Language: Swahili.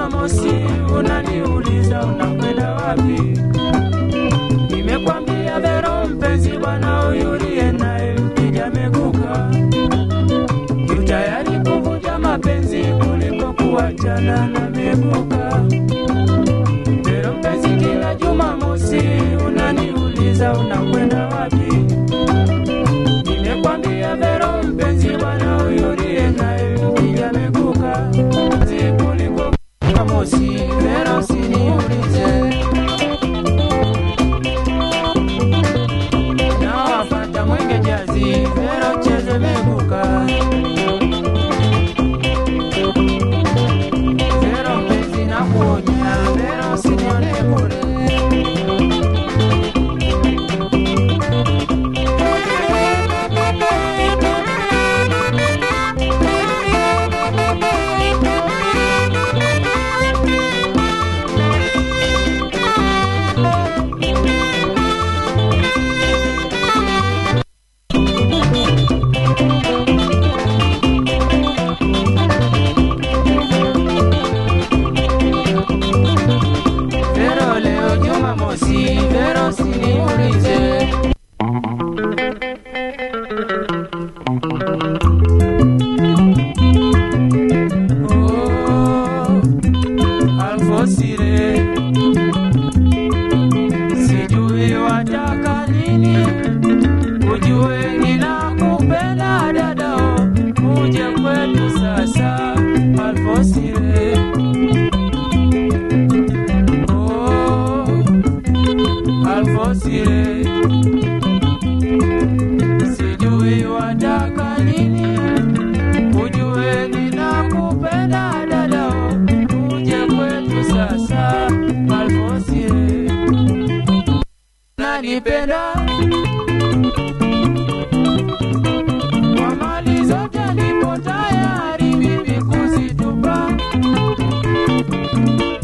Jumamosi unaniuliza unakwenda wapi? Nimekwambia Vero mpenzi, bwana huyu uliye naye mpiga meguka, yu tayari kuvunja mapenzi kuliko kuachana na meguka. Vero mpenzi, kila Jumamosi unaniuliza unakwenda wapi? Nimekwambia Vero mpenzi, bwana huyu uliye naye mpiga meguka, zi kuliko Jumamosi. Vero usiniulize nawafata mwenge jazi Vero cheze meguka Vero mpenzi na kuonya Vero usinione bure Vero leo Jumamosi Vero usiniulize Oh, Alfosire, sijui wataka nini, ujue ninakupenda dadao, uje kwetu sasa Alfosire. Oh, Alfosire, sijui wataka nini ujue ninakupenda dadao, uje kwetu sasa Alfosire, nanipenda kwa mali zote, nipo tayari mimi kuzitupa